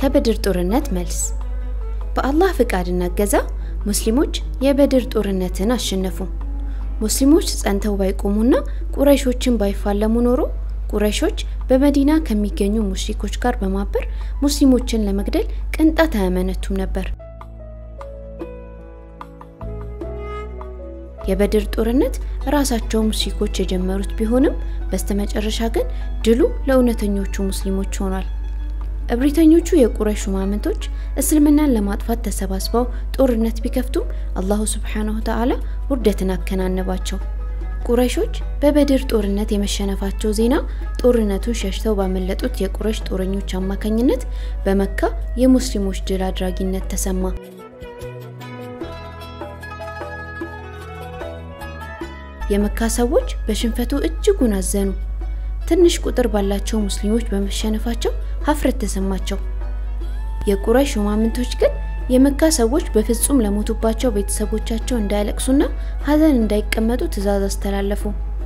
ከበድር ጦርነት መልስ በአላህ ፍቃድና እገዛ ሙስሊሞች የበድር ጦርነትን አሸነፉ። ሙስሊሞች ጸንተው ባይቆሙና ቁረይሾችን ባይፋለሙ ኖሮ ቁረይሾች በመዲና ከሚገኙ ሙሽሪኮች ጋር በማበር ሙስሊሞችን ለመግደል ቅንጣት አያመነቱም ነበር። የበድር ጦርነት ራሳቸው ሙሽሪኮች የጀመሩት ቢሆንም በስተመጨረሻ ግን ድሉ ለእውነተኞቹ ሙስሊሞች ሆኗል። እብሪተኞቹ የቁረይሽ ሹማምንቶች እስልምናን ለማጥፋት ተሰባስበው ጦርነት ቢከፍቱም አላሁ ስብሓነሁ ወተዓላ ውርደትን አከናነባቸው። ቁረይሾች በበድር ጦርነት የመሸነፋቸው ዜና ጦርነቱን ሸሽተው ባመለጡት የቁረይሽ ጦረኞች አማካኝነት በመካ የሙስሊሞች ድል አድራጊነት ተሰማ። የመካ ሰዎች በሽንፈቱ እጅጉን አዘኑ። ትንሽ ቁጥር ባላቸው ሙስሊሞች በመሸነፋቸው ሀፍረት ተሰማቸው። የቁረይሽ ሹማምንቶች ግን የመካ ሰዎች በፍጹም ለሞቱባቸው ቤተሰቦቻቸው እንዳያለቅሱና ሀዘን እንዳይቀመጡ ትዕዛዝ አስተላለፉ።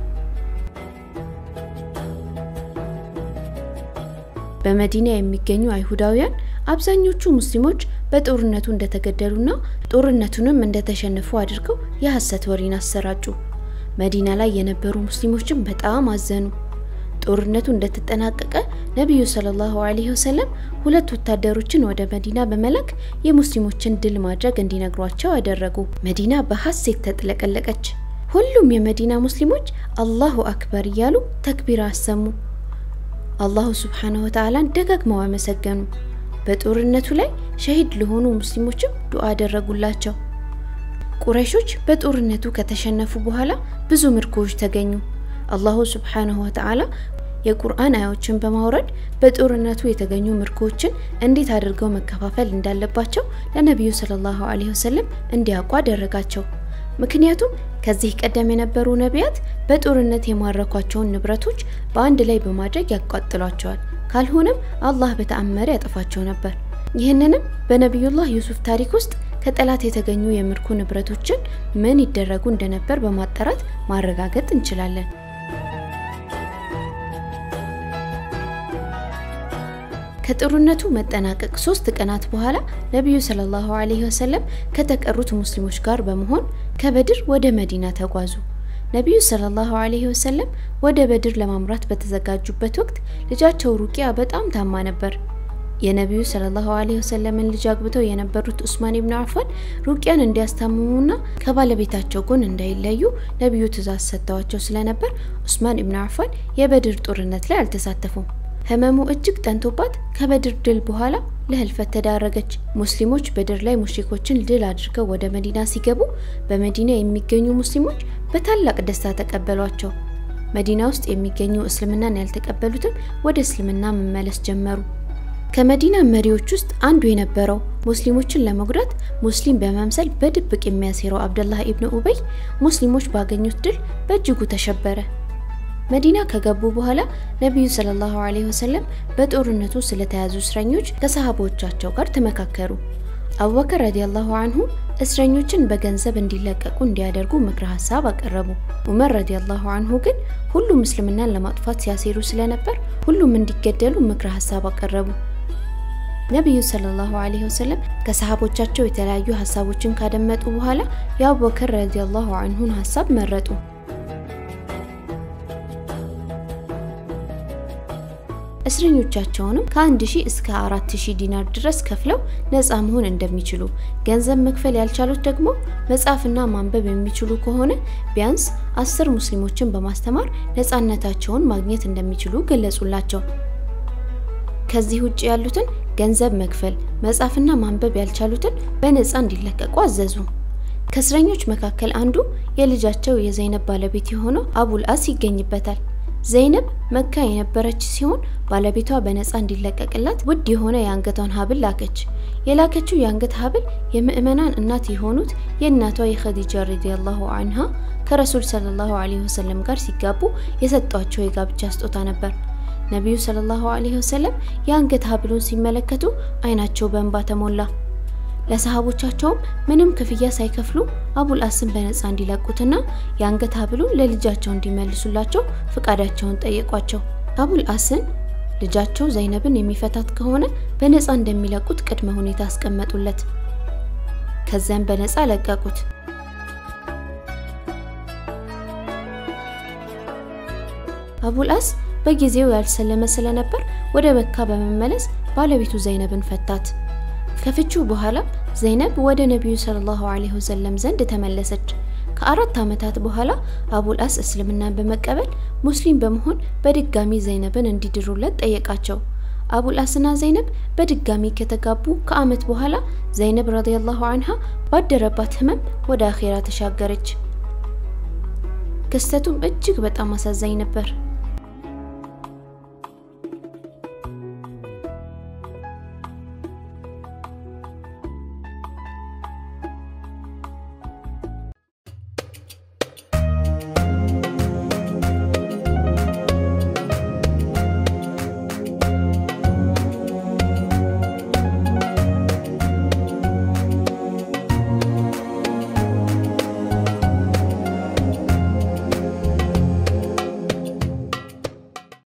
በመዲና የሚገኙ አይሁዳውያን አብዛኞቹ ሙስሊሞች በጦርነቱ እንደተገደሉና ጦርነቱንም እንደተሸነፉ አድርገው የሐሰት ወሬን አሰራጩ። መዲና ላይ የነበሩ ሙስሊሞችም በጣም አዘኑ። ጦርነቱ እንደተጠናቀቀ ነቢዩ ሰለላሁ ዐለይሂ ወሰለም ሁለት ወታደሮችን ወደ መዲና በመላክ የሙስሊሞችን ድል ማድረግ እንዲነግሯቸው አደረጉ። መዲና በሐሴት ተጥለቀለቀች። ሁሉም የመዲና ሙስሊሞች አላሁ አክበር እያሉ ተክቢራ አሰሙ። አላሁ ስብሓነሁ ወተዓላን ደጋግመው አመሰገኑ። በጦርነቱ ላይ ሸሂድ ለሆኑ ሙስሊሞችም ዱዓ አደረጉላቸው። ቁረይሾች በጦርነቱ ከተሸነፉ በኋላ ብዙ ምርኮዎች ተገኙ። አላሁ ስብሓነሁ ወተዓላ የቁርአን አያዎችን በማውረድ በጦርነቱ የተገኙ ምርኮዎችን እንዴት አድርገው መከፋፈል እንዳለባቸው ለነቢዩ ሰለላሁ ዐለይሂ ወሰለም እንዲያውቁ አደረጋቸው። ምክንያቱም ከዚህ ቀደም የነበሩ ነቢያት በጦርነት የማረኳቸውን ንብረቶች በአንድ ላይ በማድረግ ያቃጥሏቸዋል፣ ካልሆነም አላህ በተአመረ ያጠፋቸው ነበር። ይህንንም በነቢዩላህ ዩሱፍ ታሪክ ውስጥ ከጠላት የተገኙ የምርኮ ንብረቶችን ምን ይደረጉ እንደነበር በማጣራት ማረጋገጥ እንችላለን። ከጦርነቱ መጠናቀቅ ሶስት ቀናት በኋላ ነቢዩ ሰለላሁ ዐለይሂ ወሰለም ከተቀሩት ሙስሊሞች ጋር በመሆን ከበድር ወደ መዲና ተጓዙ። ነቢዩ ሰለላሁ ዐለይሂ ወሰለም ወደ በድር ለማምራት በተዘጋጁበት ወቅት ልጃቸው ሩቂያ በጣም ታማ ነበር። የነቢዩ ሰለላሁ ዐለይሂ ወሰለምን ልጅ አግብተው የነበሩት ኡስማን ኢብኑ አፋን ሩቂያን እንዲያስታምሙና ከባለቤታቸው ጎን እንዳይለዩ ነቢዩ ትእዛዝ ሰጥተዋቸው ስለነበር ኡስማን ኢብኑ አፋን የበድር ጦርነት ላይ አልተሳተፉም። ህመሙ እጅግ ጠንቶባት ከበድር ድል በኋላ ለህልፈት ተዳረገች። ሙስሊሞች በድር ላይ ሙሽሪኮችን ድል አድርገው ወደ መዲና ሲገቡ በመዲና የሚገኙ ሙስሊሞች በታላቅ ደስታ ተቀበሏቸው። መዲና ውስጥ የሚገኙ እስልምናን ያልተቀበሉትም ወደ እስልምና መመለስ ጀመሩ። ከመዲና መሪዎች ውስጥ አንዱ የነበረው ሙስሊሞችን ለመጉዳት ሙስሊም በመምሰል በድብቅ የሚያሴረው አብደላህ ኢብኑ ኡበይ ሙስሊሞች ባገኙት ድል በእጅጉ ተሸበረ። መዲና ከገቡ በኋላ ነቢዩ ሰለላሁ ዐለይሂ ወሰለም በጦርነቱ ስለተያዙ እስረኞች ከሰሃቦቻቸው ጋር ተመካከሩ። አቡበከር ረዲየላሁ አንሁ እስረኞችን በገንዘብ እንዲለቀቁ እንዲያደርጉ ምክረ ሀሳብ አቀረቡ። ዑመር ረዲየላሁ አንሁ ግን ሁሉም እስልምናን ለማጥፋት ሲያሴሩ ስለነበር ሁሉም እንዲገደሉ ምክረ ሀሳብ አቀረቡ። ነቢዩ ሰለላሁ ዐለይሂ ወሰለም ከሰሃቦቻቸው የተለያዩ ሀሳቦችን ካደመጡ በኋላ የአቡበከር ረዲየላሁ አንሁን ሀሳብ መረጡ። እስረኞቻቸውንም ከአንድ ሺህ እስከ አራት ሺህ ዲናር ድረስ ከፍለው ነፃ መሆን እንደሚችሉ፣ ገንዘብ መክፈል ያልቻሉት ደግሞ መጻፍና ማንበብ የሚችሉ ከሆነ ቢያንስ አስር ሙስሊሞችን በማስተማር ነፃነታቸውን ማግኘት እንደሚችሉ ገለጹላቸው። ከዚህ ውጭ ያሉትን ገንዘብ መክፈል፣ መጻፍና ማንበብ ያልቻሉትን በነፃ እንዲለቀቁ አዘዙ። ከእስረኞች መካከል አንዱ የልጃቸው የዘይነብ ባለቤት የሆነው አቡል አስ ይገኝበታል። ዘይነብ መካ የነበረች ሲሆን ባለቤቷ በነፃ እንዲለቀቅላት ውድ የሆነ የአንገቷን ሀብል ላከች። የላከችው የአንገት ሀብል የምእመናን እናት የሆኑት የእናቷ የኸዲጃ ረዲየላሁ አንሃ ከረሱል ሰለላሁ ዐለይሂ ወሰለም ጋር ሲጋቡ የሰጧቸው የጋብቻ ስጦታ ነበር። ነቢዩ ሰለላሁ ዐለይሂ ወሰለም የአንገት ሀብሉን ሲመለከቱ አይናቸው በእንባ ተሞላ። ለሰሃቦቻቸውም ምንም ክፍያ ሳይከፍሉ አቡል አስን በነፃ እንዲለቁትና የአንገት ሀብሉን ለልጃቸው እንዲመልሱላቸው ፍቃዳቸውን ጠየቋቸው። አቡል አስን ልጃቸው ዘይነብን የሚፈታት ከሆነ በነፃ እንደሚለቁት ቅድመ ሁኔታ አስቀመጡለት። ከዚያም በነፃ ለቀቁት። አቡልአስ በጊዜው ያልሰለመ ስለነበር ወደ መካ በመመለስ ባለቤቱ ዘይነብን ፈታት። ከፍቺው በኋላ ዘይነብ ወደ ነቢዩ ሰለላሁ ዐለይሂ ወሰለም ዘንድ ተመለሰች። ከአራት ዓመታት በኋላ አቡልአስ እስልምናን በመቀበል ሙስሊም በመሆን በድጋሚ ዘይነብን እንዲድሩለት ጠየቃቸው። አቡልአስና ዘይነብ በድጋሚ ከተጋቡ ከዓመት በኋላ ዘይነብ ረዲየላሁ አንሃ ባደረባት ህመም ወደ አኼራ ተሻገረች። ክስተቱም እጅግ በጣም አሳዛኝ ነበር።